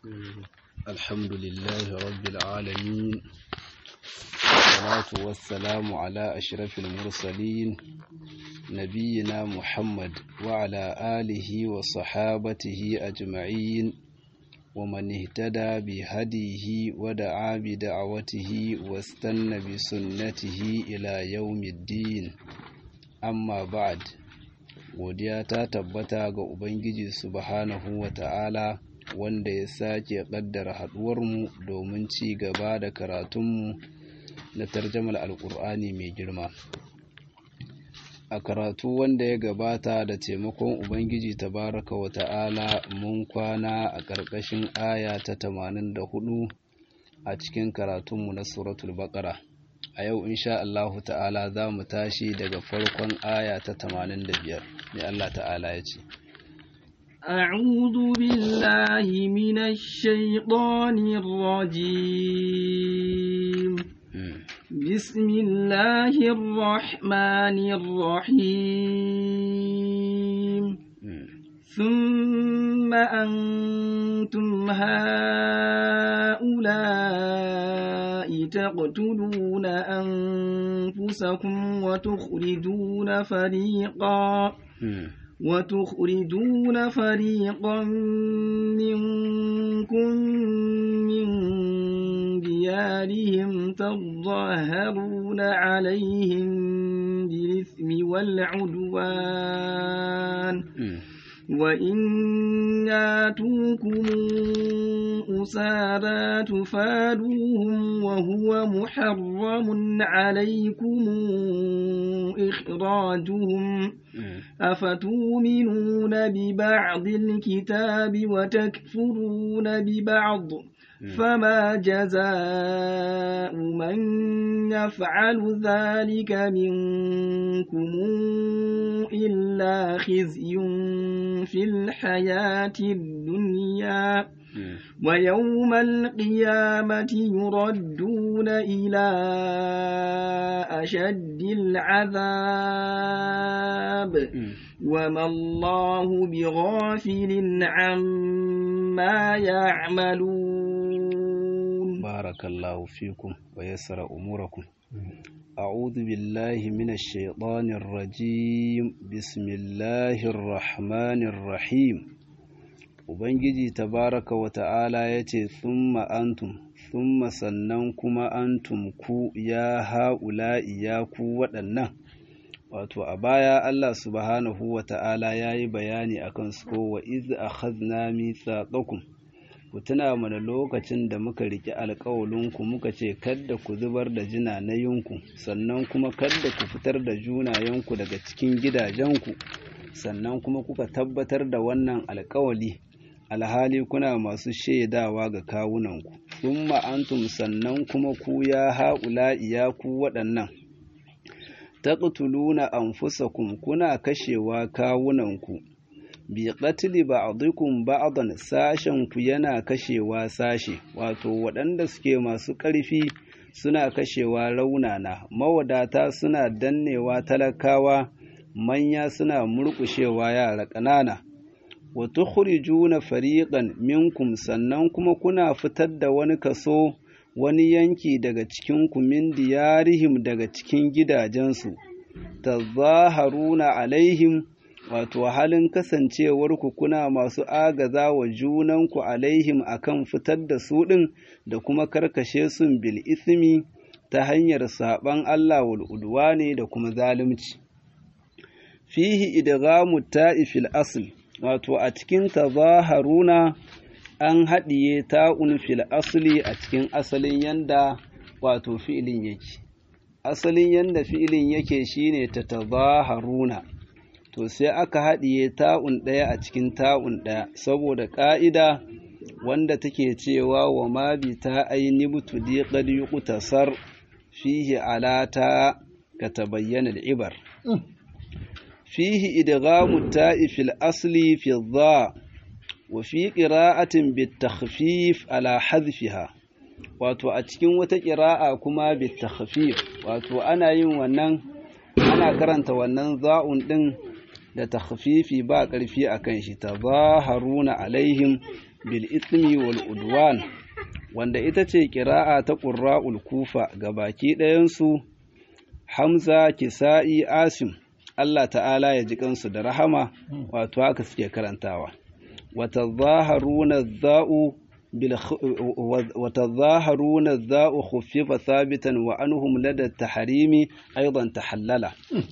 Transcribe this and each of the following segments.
الحمد لله رب العالمين والصلاة والسلام على أشرف المرسلين نبينا محمد وعلى آله وصحابته أجمعين ومن اهتدى بهديه ودعا بدعوته واستنى بسنته إلى يوم الدين أما بعد godiya ta tabbata ga Ubangiji subhanahu wa ta'ala wanda ya sake ƙaddara haɗuwarmu domin ci gaba da karatunmu na tarjamar alƙur'ani mai girma a karatu wanda ya gabata da taimakon ubangiji tabaraka wa ta'ala mun kwana a ƙarƙashin aya ta tamanin da hudu a cikin karatunmu na suratul baƙara a yau insha Allahu ta'ala za mu tashi daga farkon aya ta tamanin da biyar mai Allah ta'ala ya ce أعوذ بالله من الشيطان الرجيم بسم الله الرحمن الرحيم ثم أنتم هؤلاء تقتلون أنفسكم وتخرجون فريقا وتخرجون فريقا منكم من ديارهم تظاهرون عليهم بالإثم والعدوان وإن ياتوكم أسارى تفادوهم وهو محرم عليكم إخراجهم أفتؤمنون ببعض الكتاب وتكفرون ببعض فما جزاء من يفعل ذلك منكم إلا خزي في الحياة الدنيا ويوم القيامة يردون إلى أشد العذاب وما الله بغافل عما يعملون بارك الله فيكم ويسر أموركم أعوذ بالله من الشيطان الرجيم بسم الله الرحمن الرحيم Ubangiji tabaraka wa ta'ala ya ce, Thumma antum, thumma sannan kuma antum ku ya ha'ula'i ya ku waɗannan. Wato, a baya Allah subhanahu wa ta'ala ya yi bayani a kan su wa iz a khazna mithaqakum ku tuna mana lokacin da muka riƙe alƙawalinku muka ce, Kadda ku zubar da jinanayinku, sannan kuma kadda ku fitar da junayenku daga cikin gidajenku, sannan kuma kuka tabbatar da wannan alƙawali. alhali kuna masu shaidawa ga kawunanku, thumma antum sannan kuma ku ya haƙula ya ku waɗannan, taqtuluna anfusakum kuna kashewa kawunanku, bi qatli ba'dikum ba'dan sashen ku yana kashewa sashe, wato waɗanda suke masu ƙarfi suna kashewa raunana, mawadata suna dannewa talakawa, manya suna murƙushewa yara ƙanana. wa tukhrijuna fariqan minkum sannan kuma kuna fitar da wani kaso wani yanki daga cikin ku min diyarihim daga cikin gidajensu tazaharuna alaihim wato halin kasancewarku kuna masu agaza wa junanku alaihim akan fitar da su ɗin da kuma karkashe sun bil ismi ta hanyar saɓan Allah wal udwani da kuma zalunci fihi idghamu ta'i fil asl wato a cikin tazaharuna an haɗiye ta'un fil asli a cikin asalin yanda wato fi'ilin yake asalin yanda fi'ilin yake shine ta tazaharuna to sai aka haɗiye ta'un ɗaya a cikin ta'un ɗaya saboda ƙa'ida wanda take cewa wa ma bi ta aini butudi qad yuqtasar fihi alata ka tabayyana al-ibar fihi idghamu ta'i fil asli fi dha wa fi qira'atin bit takhfif ala hadfiha wato a cikin wata ƙira'a kuma bit takhfif wato ana yin wannan ana karanta wannan za'un din da takhfifi ba ƙarfi a kan shi tazaharuna alaihim bil ismi wal udwan wanda ita ce ƙira'a ta ƙurra'ul kufa ga baki ɗayansu hamza kisa'i asim Allah ta'ala ya ji kansu da rahama wato haka suke karantawa wata zaharuna za'u وتظاهرون الذاء خفف ثابتا وعنهم لدى التحريم أيضا تحلل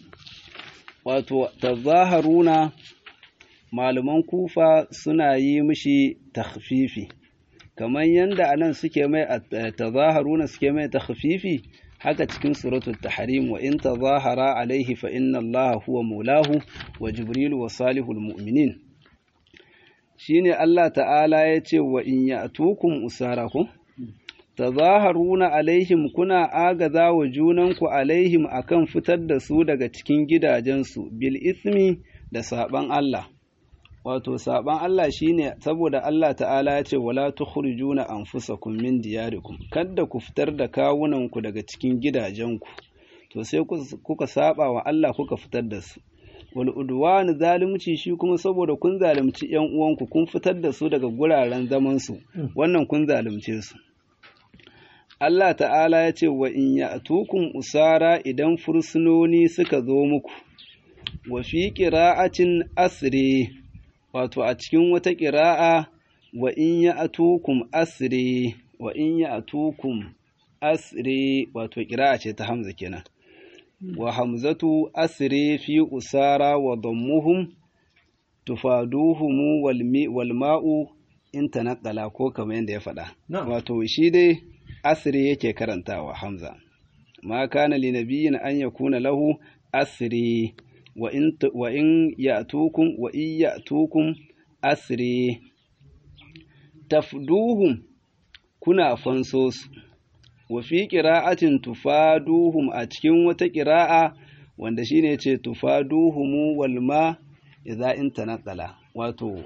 وتظاهرون malaman kufa suna yi mishi takhfifi kamar yanda anan suke mai tazaharuna suke mai takhfifi haka cikin suratul tahrim wa in tazahara alaihi fa inna allaha huwa maulahu wa jibril wa salihul mu'minin shine Allah ta'ala ya ce wa in ya'tukum usarakum tazaharuna alaihim kuna agaza wa junanku alaihim akan fitar da su daga cikin gidajensu bil ismi da saban Allah wato saban Allah shine saboda Allah ta'ala ya ce wala tukhrijuna anfusakum min diyarikum kada ku fitar da kawunanku daga cikin gidajenku to sai kuka saba wa Allah kuka fitar da su wal udwan zalunci shi kuma saboda kun zalunci yan uwanku kun fitar da su daga guraren zaman su wannan kun zalunce su Allah ta'ala ya ce wa in ya'tukum usara idan fursunoni suka zo muku wa fi qira'atin asri wato a cikin wata ƙira'a wa in ya atukum asire wa in ya atukum asire wato ƙira'a ce ta hamza kenan wa hamzatu asire fi usara wa dammuhum tufaduhumu wal ma'u in tanaqqala ko kamar yadda ya faɗa wato shi dai asire yake karantawa hamza ma kana li nabiyyin an yakuna lahu asire wa in ya'tukum wa in ya'tukum asri tafduhum kuna fanso su wa fi qira'atin tufaduhum a cikin wata qira'a wanda shine ce tufaduhum wal ma idza in tanqala wato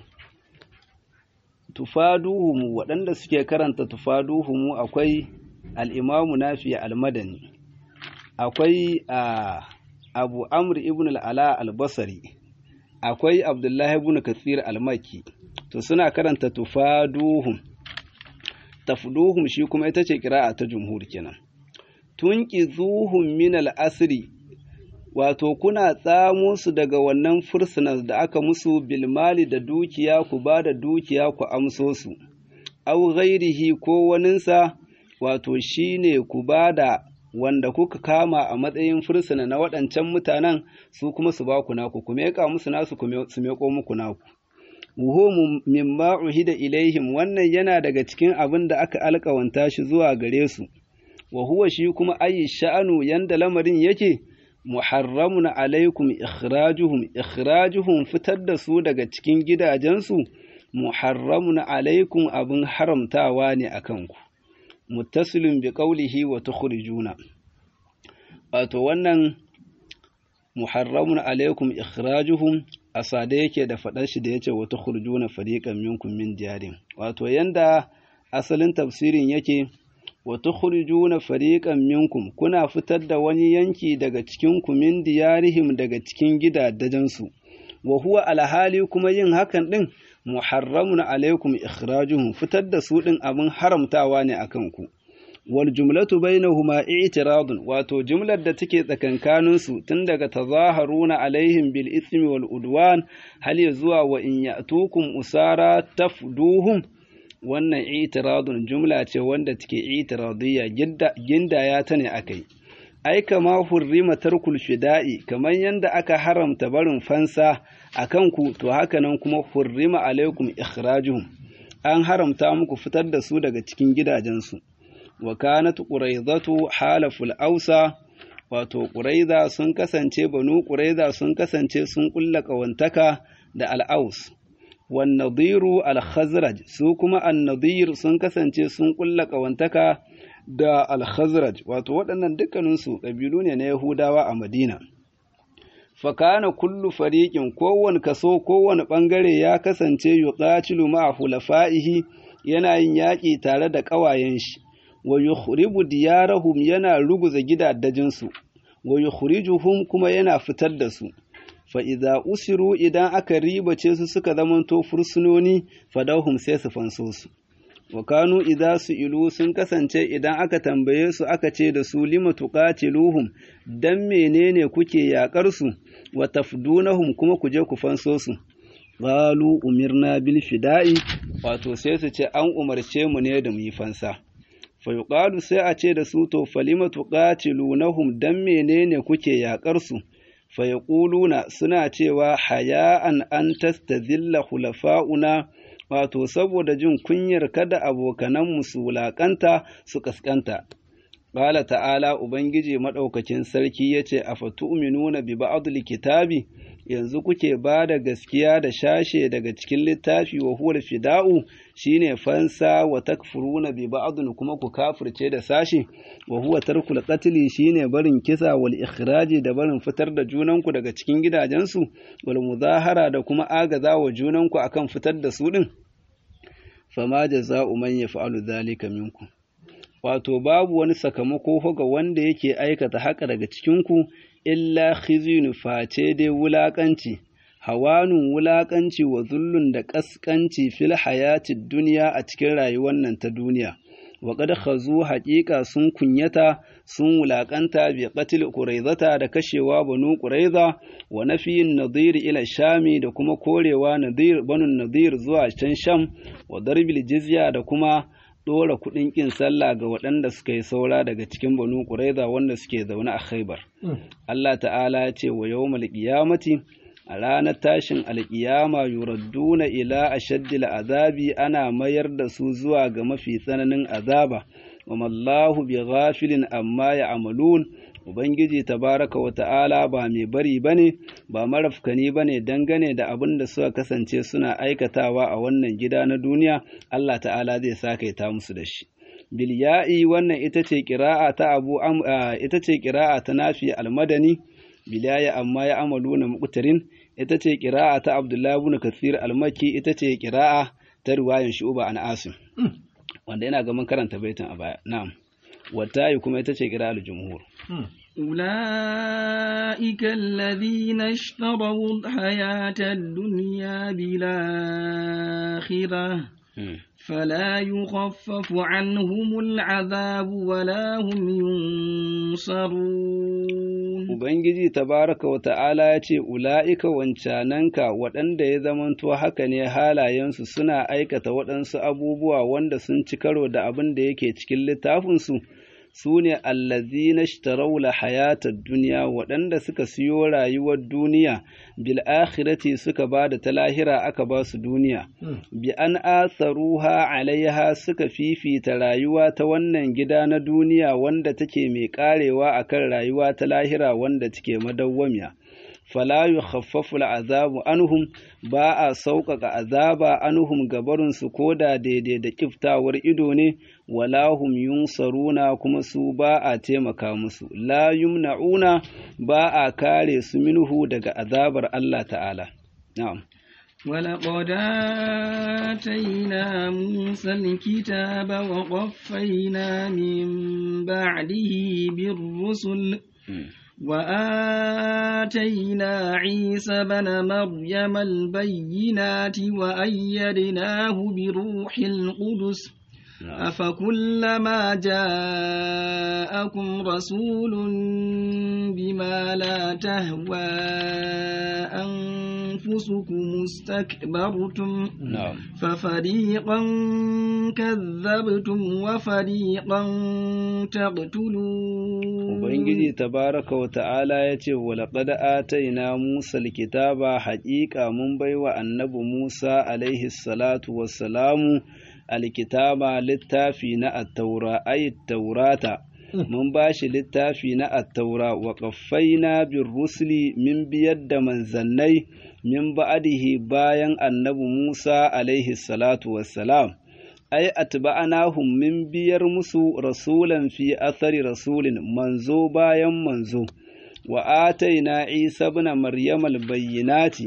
tufaduhum waɗanda suke karanta tufaduhum akwai al-imamu nafi al-madani akwai a abu amr ibn al'ala al-basari akwai abdullahi ibn katsir al-maki to suna karanta tufaduhum tafduhum shi kuma ita ce kira'a ta jumhur kenan tunqizuhum min al-asri wato kuna tsamo su daga wannan fursunas da aka musu bilmali da dukiya ku ba da dukiya ku amso su au ghairihi ko waninsa wato shine ku ba da wanda kuka kama a matsayin fursuna na waɗancan mutanen su kuma su ba ku naku ku meƙa musu nasu su meƙo muku naku wuhumu mimma uhida ilaihim wannan yana daga cikin abin da aka alƙawanta shi zuwa gare su wa huwa shi kuma ayi sha'anu yanda lamarin yake muharramun alaikum ikhrajuhum ikhrajuhum fitar da su daga cikin gidajensu muharramun alaikum abin haramtawa ne akan ku muttasilun bi qawlihi wa tukhrijuna wato wannan muharramun alaikum ikhrajuhum asade yake da fadar shi da yace wa tukhrijuna fariqan minkum min diyarin wato yanda asalin tafsirin yake wa tukhrijuna fariqan minkum kuna fitar da wani yanki daga cikin ku min diyarihim daga cikin gidajensu wa huwa alhali kuma yin hakan din muharramun alaikum ikhrajuhum fitar da su din abin haramtawa ne akan ku wal jumlatu bainahuma i'tiradun wato jumlar da take tsakankanin su tun daga tazaharuna alaihim bil ismi wal udwan hal ya zuwa wa in ya'tukum usara tafduhum wannan i'tiradun jumla ce wanda take i'tiradiyya ginda ya ta ne akai ai kama hurrima tarkul fida'i kamar yanda aka haramta barin fansa akan ku to haka nan kuma hurrima alaikum ikhrajuhum an haramta muku fitar da su daga cikin gidajensu wa kanat quraizatu halaful ausa wato quraiza sun kasance banu quraiza sun kasance sun kulla kawantaka da al-aus wan nadiru al-khazraj su kuma an-nadir sun kasance sun kulla kawantaka da al-khazraj wato waɗannan dukkaninsu ƙabilu ne na yahudawa a madina fakana kullu fariqin kowane kaso kowane ɓangare ya kasance yuqatilu ma'a hulafa'ihi yana yin yaƙi tare da ƙawayen shi wa yukhribu diyarahum yana ruguza gidaddajinsu wa yukhrijuhum kuma yana fitar da su fa idza usiru idan aka ribace su suka zamanto fursunoni fadahum sai su fanso su wa kanu idza su ilu sun kasance idan aka tambaye su aka ce da su lima tuqatiluhum dan menene kuke yakar su wa tafdunahum kuma ku je ku fanso su qalu umirna bil fida'i wato sai su ce an umarce mu ne da mu yi fansa fa yuqalu sai a ce da su to falima tuqatilunahum dan menene kuke yakar su fa yaquluna suna cewa haya'an an tastazilla khulafa'una wato saboda jin kunyar kada abokananmu su wulaƙanta su ƙasƙanta. Ƙala ta'ala Ubangiji maɗaukakin sarki ya ce, A fatu'minuna bi ba'adul kitabi, yanzu kuke ba da gaskiya da shashe daga cikin littafi wa huwar fida'u shine fansa wa takfuruna bi ba'adun kuma ku kafirce da sashe wa huwa tarkul qatli shine barin kisa wal ikhraji da barin fitar da junanku daga cikin gidajensu wal muzahara da kuma agaza wa junanku akan fitar da su din fama jaza'u man yaf'alu dhalika minkum wato babu wani sakamako ga wanda yake aikata haka daga cikinku illa khizyun face dai wulakanci hawanun wulakanci wa zullun da kaskanci fil hayatid duniya a cikin rayuwar nan ta duniya wa qad khazu haqiqa sun kunyata sun wulakanta bi qatl quraizata da kashewa banu quraiza wa nafiyin nadir ila shami da kuma korewa nadir banu nadir zuwa can sham wa darbil jizya da kuma ɗora kuɗin ƙin sallah ga waɗanda suka yi saura daga cikin banu ƙuraiza wanda suke zaune a khaibar. Allah ta'ala ya ce wa yawmal qiyamati a ranar tashin alƙiyama yuradduna ila ashaddil azabi ana mayar da su zuwa ga mafi tsananin azaba wa mallahu bi ghafilin amma ya amalun Ubangiji tabaraka wa ta'ala ba mai bari ba ne, ba marafkani ba ne dangane da abin da suka kasance suna aikatawa a wannan gida na duniya, Allah ta'ala zai sakaita musu da shi. Bilya'i wannan ita ce ƙira'a ta abu ita ce ƙira'a ta nafi almadani, bilyaya amma ya amalu na muƙtarin, ita ce ƙira'a ta Abdullahi ibn Kathir almaki, ita ce ƙira'a ta riwayan Shu'ba an Asim. Wanda yana ga mun karanta baitin a baya. Na'am. والتاء كما يتشكر على الجمهور أولئك الذين اشتروا الحياة الدنيا بالآخرة فلا يخفف عنهم العذاب ولا هم ينصرون Ubangiji tabaraka wa ta'ala ya ce, Ula'ika wancananka waɗanda ya zamanto haka ne halayensu suna aikata waɗansu abubuwa wanda sun ci karo da abin da yake cikin littafinsu, su ne allazi na shitaraula hayatar duniya waɗanda suka siyo rayuwar duniya, bil akhirati suka ba da ta lahira aka ba su duniya, bi an atharuha alaiha suka fifita rayuwa ta wannan gida na duniya wanda take mai karewa akan rayuwa ta lahira wanda take madawwamiya. fala yukhaffafu al'azabu anhum ba a sauƙaƙa azaba anhum gabarinsu ko da daidai da kiftawar ido ne wala hum yunsaruna kuma su ba a taimaka musu la yumna'una ba a kare su minhu daga azabar Allah ta'ala na'am ولقد آتينا موسى الكتاب وقفينا من بعده بالرسل وآتينا عيسى بن مريم البينات وأيدناه بروح القدس أفكلما جاءكم رسول بما لا تهوى أنفسكم استكبرتم ففريقا كذبتم وفريقا تقتلون Ubangiji tabaraka wa ta'ala ya ce, Walaƙad ataina Musa likitaba haƙiƙa mun baiwa annabi Musa alaihi salatu wassalamu alkitaba littafi na attaura ayi taurata mun ba shi littafi na attaura wa ƙaffaina bin rusuli min biyar da manzannai min ba'adihi bayan annabi Musa alaihi salatu wassalam. ai atba'anahum min biyar musu rasulan fi athari rasulin manzo bayan manzo wa ataina isa ibn maryam albayyinati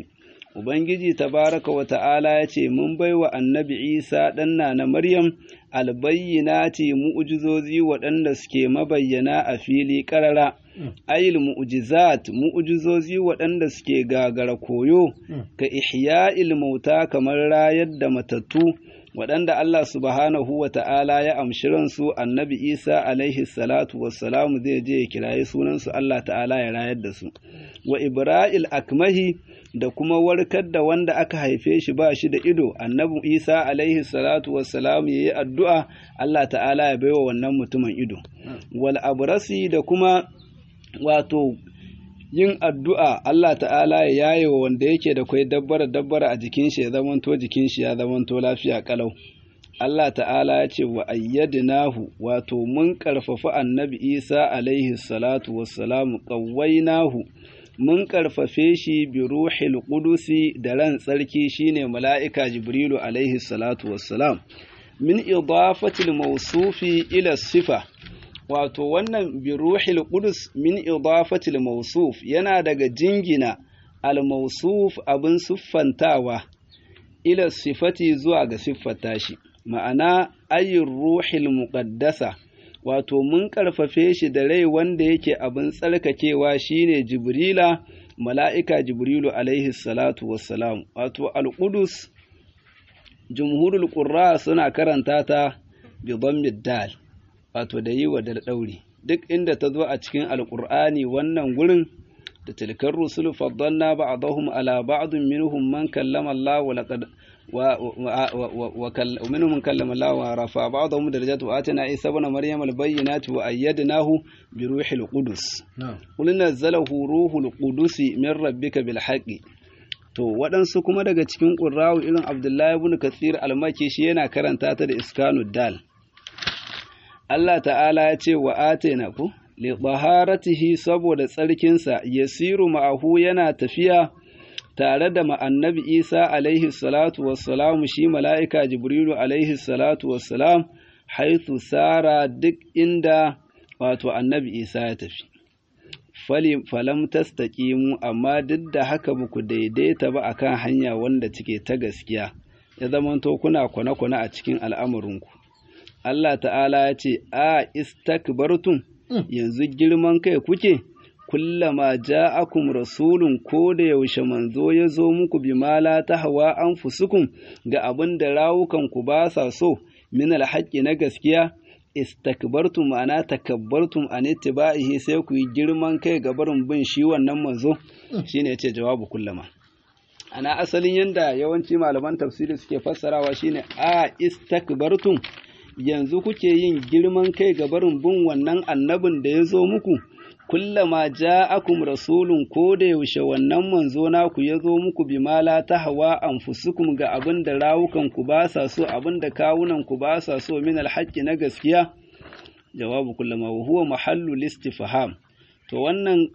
Ubangiji tabaraka wa ta'ala ya ce, Mun bai wa annabi Isa ɗanna na Maryam albayyinati mu'ujizozi waɗanda suke mabayyana a fili ƙarara, ayil mu'ujizat mu'ujizozi waɗanda suke gagara koyo, ka ihya'il mauta kamar rayar da matattu, waɗanda Allah subhanahu wa ta'ala ya amshi ransu annabi Isa alaihi salatu wassalamu zai je ya kiraye sunansu Allah ta'ala ya rayar da su, wa Ibra'il akmahi da kuma warkar da wanda aka haife shi ba shi da ido annabi isa alaihi salatu wassalam ya yi addu'a allah ta'ala ya baiwa wannan mutumin ido wal abrasi da kuma wato yin addu'a allah ta'ala ya yaye wa wanda yake da kwai dabbara dabbara a jikin shi ya zamanto jikin shi ya zamanto lafiya kalau Allah ta'ala ya ce wa ayyadnahu wato mun karfafa annabi isa alaihi salatu wassalamu qawwainahu mun ƙarfafe shi bi ruhil ƙudusi da ran tsarki shine mala'ika Jibrilu alaihi salatu wassalam, min idafatil mausufi ila sifa, wato wannan bi ruhil ƙudus min idafatil mausuf yana daga jingina al-mausuf abin siffantawa ila sifati zuwa ga siffata shi, ma'ana ayin ruhil muƙaddasa. wato mun ƙarfafe shi da rai wanda yake abin tsarkakewa shine jibrila mala'ika jibrilu alaihi salatu wassalam wato al'udus jumhurul ƙurra suna karanta ta bi dal wato da yi wa da ɗauri duk inda ta zo a cikin alƙur'ani wannan gurin da tilkar rusul faddalna ba'dahum ala ba'dun minhum man kallama Allah wa laqad ومنهم من كلم الله ورفع بعضهم درجات وآتنا عيسى ابن مريم البينات وأيدناه بروح القدس قل نزله روح القدس من ربك بالحق to waɗansu kuma daga cikin ƙurrawu irin abdullahi ibn kathir almaki shi yana karanta ta da iskanu dal Allah ta'ala ya ce wa atena ku li taharatihi saboda tsarkinsa yasiru ma'ahu yana tafiya tare da ma'annabi Isa alaihi salatu wassalamu shi mala'ika Jibrilu alaihi salatu wassalam haithu sara duk inda wato annabi Isa ya tafi. Falam tastaqimu amma duk da haka ba ku daidaita ba akan hanya wanda take ta gaskiya, ya zamanto kuna kwane-kwane a cikin al'amurinku. Allah ta'ala ya ce, A istakbartum yanzu girman kai kuke? kullama ja'akum rasulun ko da yaushe manzo ya zo muku bi mala ta hawa an fusukun ga abin da rawukan ku ba sa so min alhaƙi na gaskiya istakbartum ma'ana takabbartum an ittiba'ihi sai ku yi girman kai ga barin bin shi wannan manzo shine yace jawabu kullama ana asalin yanda yawanci malaman tafsiri suke fassarawa shine a istakbartum yanzu kuke yin girman kai ga barin bin wannan annabin da ya zo muku kullama ja'akum rasulun ko da yaushe wannan manzo naku ya zo muku bi mala ta hawa anfusukum ga abin da rawukan ku ba sa so abin da kawunan ku ba sa so min alhaqqi na gaskiya jawabu kullama wa huwa mahallu listifham to wannan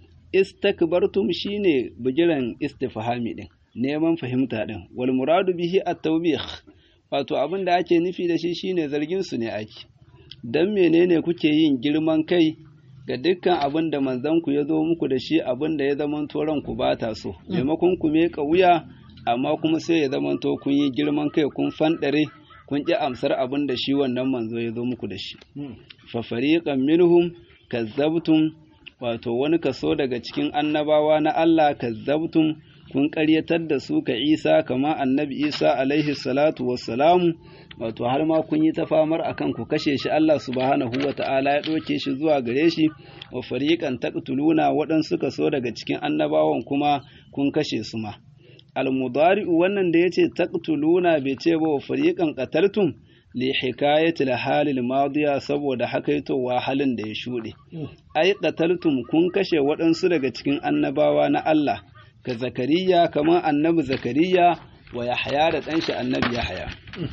istakbartum shine bigiran istifhami din neman fahimta din wal muradu bihi at-tawbih wato abin da ake nufi da shi shine zargin su ne ake dan menene kuke yin girman kai ga dukkan abin da manzanku ya zo muku da shi abin da ya zamanto ranku ba ta so maimakon ku meka wuya amma kuma sai ya zamanto kun yi girman kai kun fanɗare kun ƙi amsar abin da shi wannan manzo ya zo muku da shi fa fariqan minhum kazzabtum wato wani kaso daga cikin annabawa na Allah kazzabtum kun ƙaryatar da su ka Isa kama annabi Isa alaihi salatu wassalamu wato har ma kun yi ta famar akan ku kashe shi Allah subhanahu wa ta'ala ya ɗauke shi zuwa gare shi wa fariqan taqtuluna waɗansu kaso daga cikin annabawan kuma kun kashe su ma almudari'u wannan da yace taqtuluna bai ce ba wa fariqan qataltum li hikayatil halil madiya saboda hakaitowa halin da ya shuɗe ai qataltum kun kashe waɗansu daga cikin annabawa na Allah ka zakariya kamar annabi zakariya wa yahya da ɗanshi annabi yahya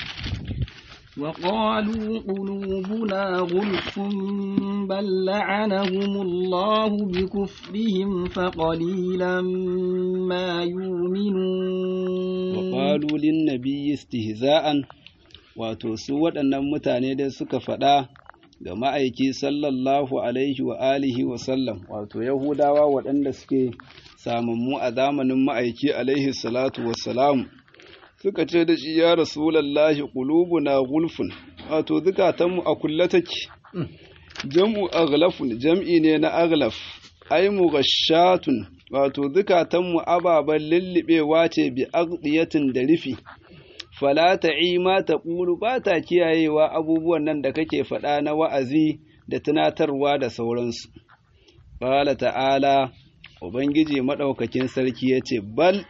وقالوا قلوبنا غلف بل لعنهم الله بكفرهم فقليلا ما يؤمنون وقالوا للنبي استهزاء wato su waɗannan mutane dai suka faɗa ga ma'aiki sallallahu alaihi wa alihi wa sallam wato yahudawa waɗanda suke samammu a zamanin ma'aiki alaihi salatu wassalam suka ce da shi ya rasulallahi qulubuna gulfun wato zukatanmu a kulle take jam'u aghlafun jam'i ne na aghlaf ai mughashatun wato zukatanmu ababen lullubewa ce bi aghdiyatin da rufi fala ta'i ma taqulu ba ta kiyayewa abubuwan nan da kake faɗa na wa'azi da tunatarwa da sauransu qala ta'ala ubangiji madaukakin sarki yace bal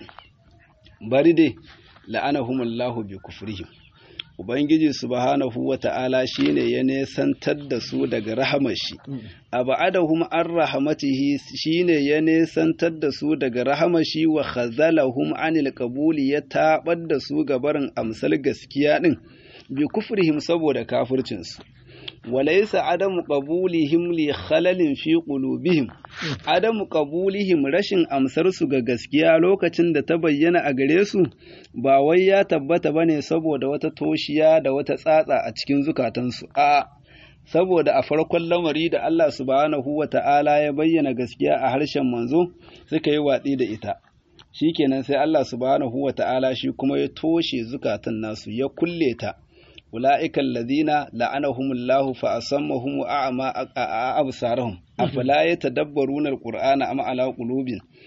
bari dai la'anahumullahu bi kufrihim Ubangiji subhanahu wa ta'ala shi ne ya nesantar da su daga rahamar shi, aba'adahum an rahamatihi shi ne ya nesantar da su daga rahamar shi wa khazalahum anil qabuli ya taɓar da su gabarin amsal gaskiya ɗin bi kufrihim saboda kafircinsu. walaisa adamu qabulihim li khalalin fi qulubihim adamu qabulihim rashin amsar su ga gaskiya lokacin da ta bayyana a gare su ba wai ya tabbata bane saboda wata toshiya da wata tsatsa a cikin zukatansu a saboda a farkon lamari da Allah subhanahu wata'ala ya bayyana gaskiya a harshen manzo suka yi watsi da ita shikenan sai Allah subhanahu wata'ala shi kuma ya toshe zukatan nasu ya kulle ta أولئك الذين لعنهم الله فأصمهم وأعمى أبصارهم أفلا يتدبرون القرآن أم على قلوب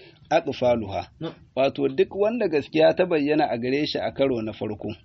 أقفالها wato duk wanda gaskiya ta bayyana a gare shi a karo na farko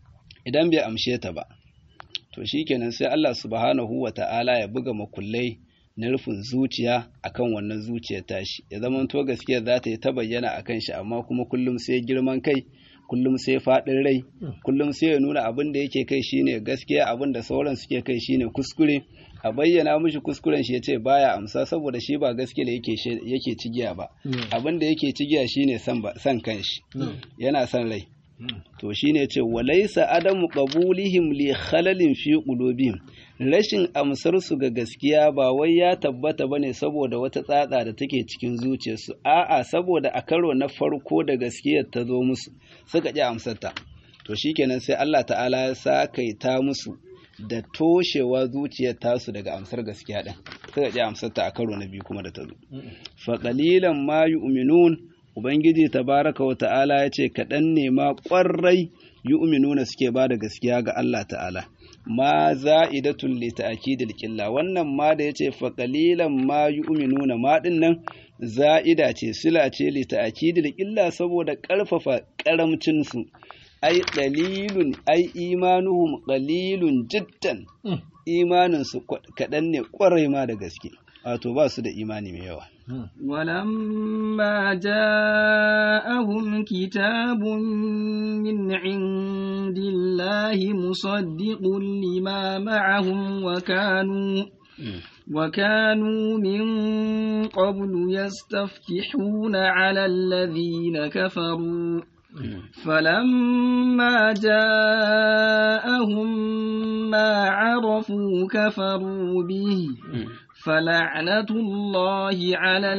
idan bai amshe ta ba to shikenan sai Allah subhanahu wa ta'ala ya buga makullai na rufin zuciya akan wannan zuciyar tashi ya zama to gaskiya za ta yi ta bayyana akan shi amma kuma kullum sai girman kai kullum sai faɗin rai kullum sai ya nuna abin da yake kai shine gaskiya abin da sauran suke kai shine kuskure a bayyana mishi kuskuren shi yace baya amsa saboda shi ba gaskiya da yake yake cigiya ba abin da yake cigiya shine san san kanshi yana san rai to shine ce walaisa adamu qabulihim li khalalin fi qulubihim rashin amsar su ga gaskiya ba wai ya tabbata bane saboda wata tsatsa da take cikin zuciyarsu a'a saboda a karo na farko da gaskiyar ta zo musu suka ƙi amsarta to shikenan sai Allah ta'ala ya sakaita musu da toshewa zuciyar tasu daga amsar gaskiya din suka ƙi amsarta a karo na biyu kuma da ta zo fa qalilan ma yu'minun ubangiji tabaraka wa ta'ala ya ce kaɗan ne ma ƙwarai yu'minuna suke ba da gaskiya ga Allah ta'ala ma za'idatun li ta'kidil qilla wannan ma da yace fa qalilan ma yu'minuna ma din nan za'ida ce sila ce li ta'kidil qilla saboda karfafa karamcin su ai qalilun ai imanuhum qalilun jiddan imanin su kadan ne kwarai ma da gaske wato ba su da imani mai yawa ولما جاءهم كتاب من عند الله مصدق لما معهم وكانوا وكانوا من قبل يستفتحون على الذين كفروا فلما جاءهم ما عرفوا كفروا به فلعنة الله على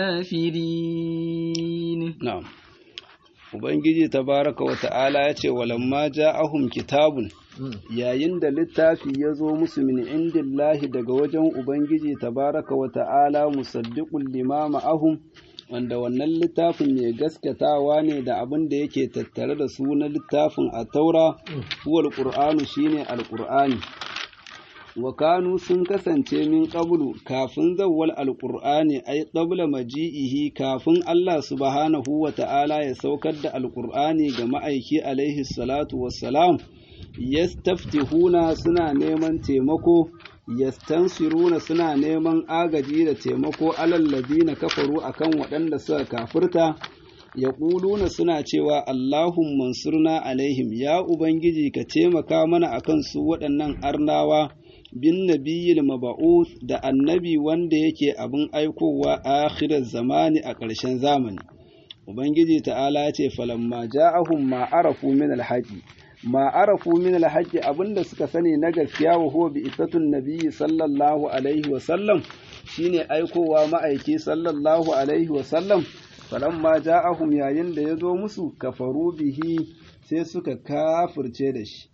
الكافرين نعم Ubangiji tabaraka wa ta'ala ya ce, Walamma ja'ahum kitabun, yayin da littafi ya zo musu min indillahi daga wajen Ubangiji tabaraka wa ta'ala musaddiqul limama ahum, wanda wannan littafin mai gaskatawa ne da abin da yake tattare da su na littafin a taura, huwal ƙur'anu shine alƙur'ani. wa kanu sun kasance min qablu kafin zawwal alqur'ani ay qabla maji'ihi kafin Allah subhanahu wa ta'ala ya saukar da alqur'ani ga ma'aiki alaihi salatu wassalam yastaftihuna suna neman taimako yastansiruna suna neman agaji da taimako alal ladina kafaru akan waɗanda suka kafirta yaquluna suna cewa Allahumma mansurna alaihim ya ubangiji ka taimaka mana akan su waɗannan arnawa bin nabiyyil maba'uth da annabi wanda yake abin aikowa a akhirar zamani a ƙarshen zamani ubangiji ta'ala ya ce falamma ja'ahum ma arafu min alhaqi ma arafu min alhaqi abinda suka sani na gaskiya wa huwa bi isatun nabiyyi sallallahu alaihi wa sallam shine aikowa ma'aiki sallallahu alaihi wa sallam falamma ja'ahum yayin da ya zo musu kafaru bihi sai suka kafirce da shi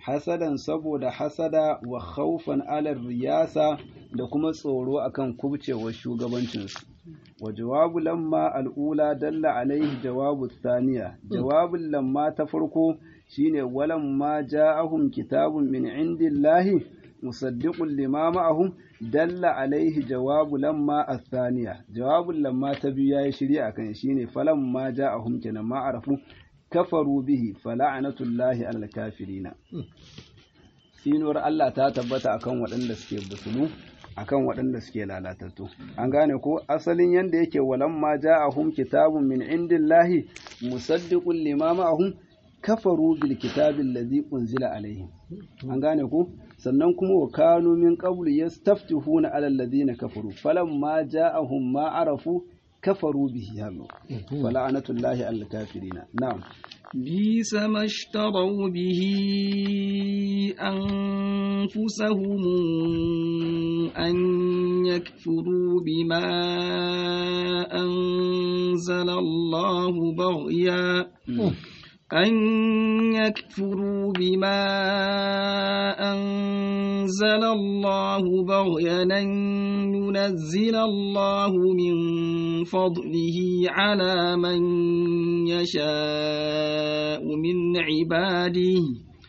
hasadan saboda hasada wa khawfan ala riyasa da kuma tsoro akan kubcewar shugabancinsu wa jawabu lamma al'ula dalla alaihi jawabu thaniya jawabin lamma ta farko shine walamma ja'ahum kitabun min indillahi musaddiqun lima ma'ahum dalla alaihi jawabu lamma athaniya jawabun lamma ta biyu yayi shirya akan shine falamma ja'ahum kenan ma arafu kafaru bihi fala'natullahi alal kafirina sinuwar Allah ta tabbata akan waɗanda suke busulu akan waɗanda suke lalatattu an gane ko asalin yanda yake walamma ja'ahum kitabun min indillahi musaddiqun lima ma'ahum kafaru bil kitabi allazi unzila alaihim an gane ko sannan kuma wa kanu min qablu yastaftihuna ala alladhina kafaru falamma ja'ahum ma arafu kafaru bihi hallo fala'natullahi al kafirina na'am بئس ما اشتروا به أنفسهم أن يكفروا بما أنزل الله بغيا أن يكفروا بما أنزل الله بغيا أن ينزل الله من فضله على من يشاء من عباده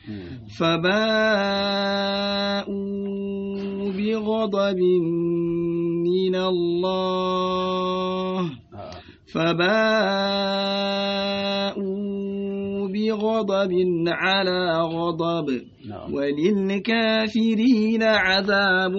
فباءوا بغضب من الله فباءوا بغضب على غضب وللكافرين عذاب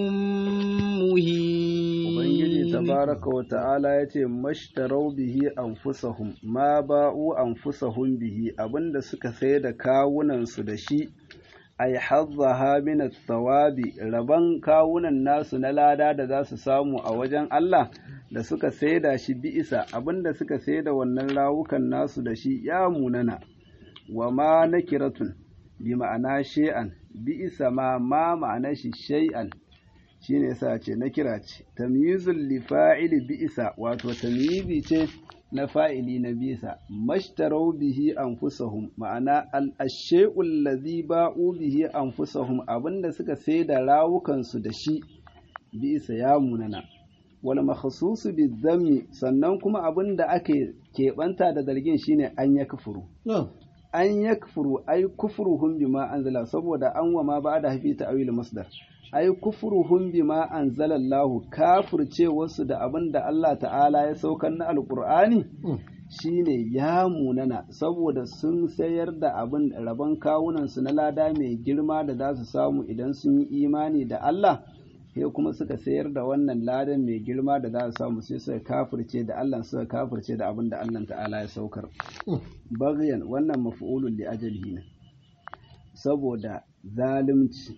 مهين Ubangiji tabaraka wa ta'ala ya ce, Mashtarau bihi anfusahum ma ba'u anfusahum bihi abinda suka sai da kawunansu da shi, ai hazzaha min tsawabi rabon kawunan nasu na lada da za su samu a wajen Allah da suka saida shi bi'isa abinda suka saida wannan rawukan nasu da shi ya munana wa ma nakiratun bi ma'ana shay'an bi'isa ma ma ma'ana shi shay'an shine yasa ce nakira ce tamyizul li fa'ili bi'isa wato tamyizi ce na fa'ili na bisa mashtarau bihi anfusahum ma'ana al-ashay'u allazi ba'u bihi anfusahum abinda suka saida rawukansu da shi bisa ya munana wal makhsusu bizammi sannan kuma abinda ake keɓanta da zargin shine an ya kufuru an ya kufuru ai kufuruhum bima anzala saboda an wa ma ba da hafi ta'awil masdar ai kufuruhum bima anzala Allah kafirce wasu da abin da Allah ta'ala ya saukar na alqur'ani shine ya munana saboda sun sayar da abin rabon kawunan su na lada mai girma da za su samu idan sun yi imani da Allah sai kuma suka sayar da wannan ladan mai girma da za su samu sai suka kafirce da Allah suka kafirce da abin da Allah ta'ala ya saukar bagyan wannan maf'ulun li ajalihi ne saboda zalunci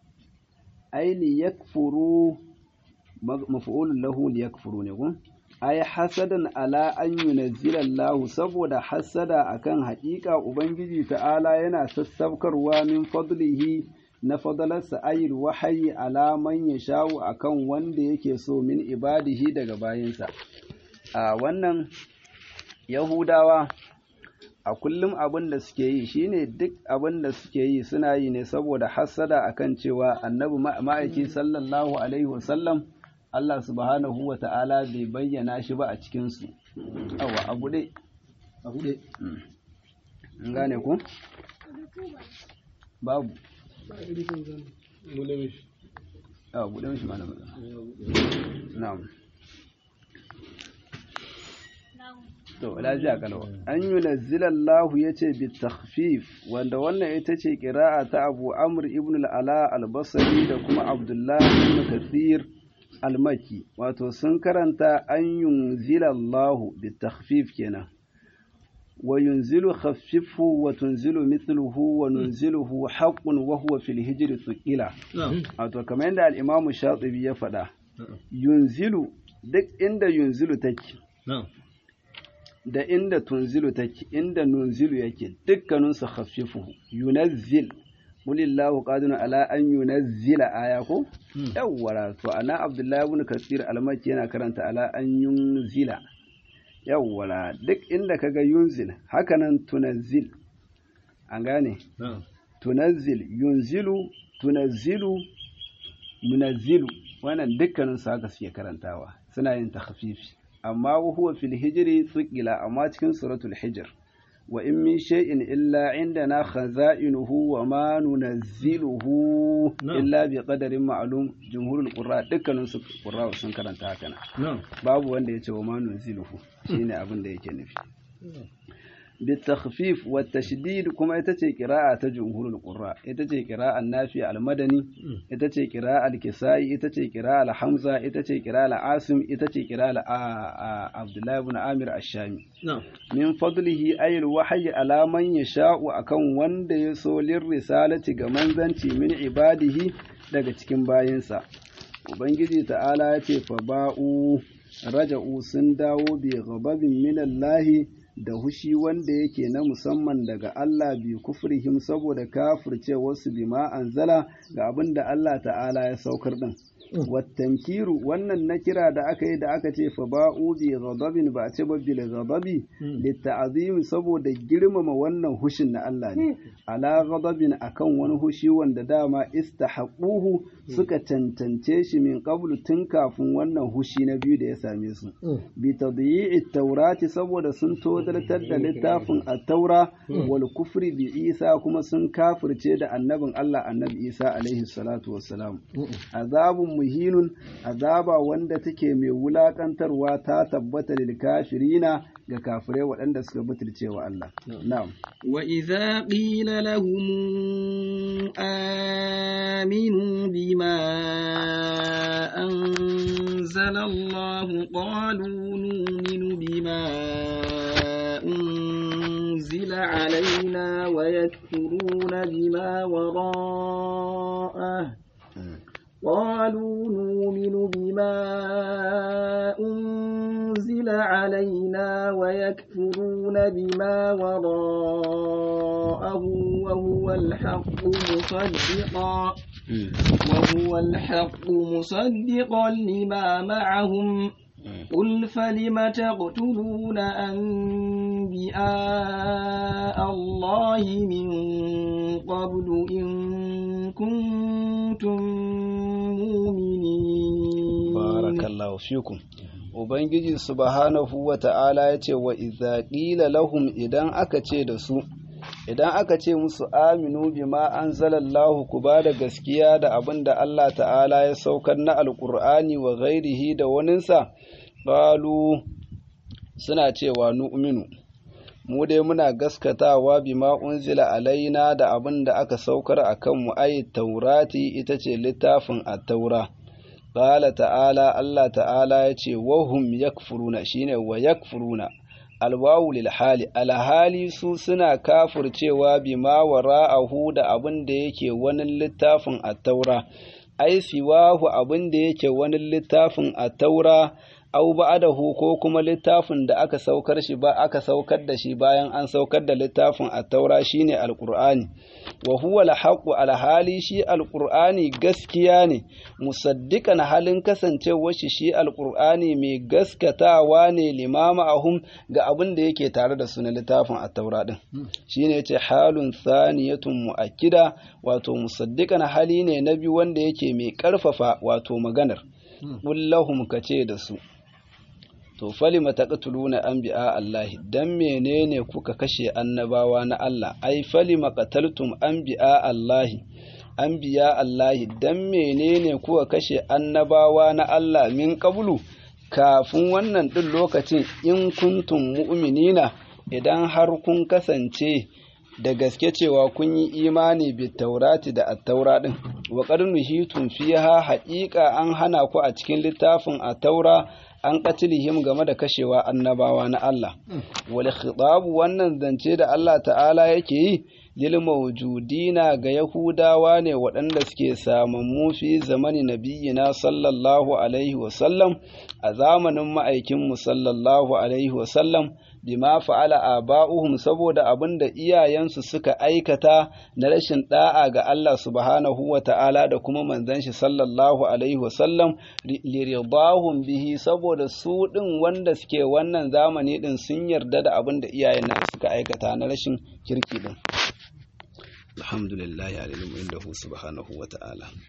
ai li yakfuru maf'ulun lahu li yakfuru ne kun ai hasadan ala an yunazzila Allah saboda hasada akan haƙiƙa ubangiji ta'ala yana sassaukarwa min fadlihi na fadalarsa ayil wahayi alaman ya shawo akan wanda yake so min ibadihi daga bayinsa a wannan yahudawa a kullum abin da suke yi shine duk abin da suke yi suna yi ne saboda hassada akan cewa annabi ma'aiki sallallahu alaihi wasallam Allah subhanahu wa ta'ala bai bayyana shi ba a cikinsu awa abu dai abu dai gane ku babu a buɗe mishi mana na'am to lafiya kalwa an yi nazzilallahu ya ce bi takhfif wanda wannan ita ce ƙira'a ta abu amr ibn al'ala al-basri da kuma abdullahi ibn kathir al-maki wato sun karanta an yunzilallahu bi takhfif kenan وينزل خففه وتنزل مثله وننزله حق وهو في الهجر ثقيلة wato kamar yadda al-Imam Shatibi ya faɗa yunzilu duk inda yunzilu take da inda tunzilu take inda nunzilu yake dukkanin su khaffifu yunazzil qulillahu qadirun ala an yunazzila aya ko yawwara to ana Abdullahi ibn Kasir al-Makki yana karanta ala an yunzila yawwala duk inda kaga yunzil hakanan tunazzil an gane tunazzil yunzilu tunazzilu munazzilu wannan dukkanin su haka suke karantawa suna yin takhfifi amma huwa fil hijri thuqila amma cikin suratul hijr wa in min shay'in illa indana khaza'inuhu wa ma nunazziluhu illa bi qadarin ma'lum jumhurul qurra dukkanin su qurra sun karanta haka nan babu wanda yace wa ma nunazziluhu shine abin da yake nufi بالتخفيف والتشديد كما يتجي قراءة جمهور القراء يتجي قراءة النافع المدني يتجي قراءة الكسائي يتجي قراءة الحمزة يتجي قراءة العاصم يتجي قراءة عبد الله بن عامر الشامي من فضله أي الوحي على من يشاء أكون وند يسول الرسالة كمن ذنتي من عباده daga cikin bayinsa ubangiji ta'ala ya ce fa ba'u raja'u sun dawo bi ghadabin minallahi da hushi wanda yake na musamman daga Allah bi kufrihim saboda kafirce wasu bima anzala ga abin da Allah ta'ala ya saukar din wattankiru wannan na kira da aka yi da aka ce fa ba'u bi ghadabin ba ce ba bil ghadabi litta'zim saboda girmama wannan hushin na Allah ne ala ghadabin akan wani hushi wanda dama istahaquhu suka tantance shi min qablu tun kafin wannan hushi na biyu da ya same su bi tadyi'i taurati saboda sun todartar da littafin at-taura wal kufri bi Isa kuma sun kafirce da annabin Allah annabi Isa alaihi salatu wassalam azabun muhinun azaba wanda take mai wulakantarwa ta tabbata lil kafirina ga kafirai waɗanda suka butulce wa Allah na'am wa idza qila lahum aminu bima anzala Allah qalu nu'minu bima أنزل علينا ويكفرون بما وراءه قالوا نؤمن بما أنزل علينا ويكفرون بما وراءه وهو الحق مصدقا وهو الحق مصدقا لما معهم قل فلم تقتلون أنبياء الله من قبل إن كنتم مؤمنين بارك الله فيكم Ubangiji subhanahu wa ta'ala ya ce wa iza ƙila lahum idan aka ce da su, idan aka ce musu aminu bima an zalallahu ku ba da gaskiya da abin da Allah ta'ala ya saukar na alƙur'ani wa gairihi da waninsa, Balu suna cewa nu'minu, mu dai muna gaskatawa bima unzila alaina da abin da aka saukar a kanmu ayi taurati ita ce littafin a taura. Ƙala ta'ala Allah ta'ala ya ce, wahum yakfuruna shine wa yakfuruna. alwawu lil hali alhali su suna kafircewa bima wara'ahu da abin da yake wani littafin a taura ai siwahu abin da yake wani littafin a taura au ba'dahu ko kuma littafin da aka saukar shi ba aka saukar da shi bayan an saukar da littafin at-taura shine alqur'ani wa huwa al-haqqu al-hali shi alqur'ani gaskiya ne musaddiqan halin kasancewar shi shi alqur'ani mai gaskatawa ne limama ahum ga abin da yake tare da su na littafin at-taura din shine yace halun thaniyatun muakkida wato musaddiqan hali ne na biyu wanda yake mai karfafa wato maganar kullahum kace da su to falima taqtuluna anbiya Allah dan menene kuka kashe annabawa na Allah ai falima qataltum anbiya Allah anbiya Allah dan menene kuka kashe annabawa na Allah min qablu kafin wannan din lokacin in kuntum mu'minina idan har kun kasance da gaske cewa kun yi imani bi taurati da attaura din wa qad nuhitum fiha haqiqa an hana ku a cikin littafin attaura an qatilihim game da kashewa annabawa na Allah wal khitab wannan zance da Allah ta'ala yake yi lil mawjudina ga yahudawa ne waɗanda suke samammu fi zamani nabiyina sallallahu alaihi wa sallam a zamanin ma'aikin mu sallallahu alaihi wa sallam bima fa'ala aba'uhum saboda abin da iyayensu suka aikata na rashin da'a ga Allah subhanahu wa ta'ala da kuma manzon shi sallallahu alaihi wa sallam liridahum bihi saboda su din wanda suke wannan zamani din sun yarda da abin da iyayen nan suka aikata na rashin kirki din alhamdulillahi alilmu indahu subhanahu wa ta'ala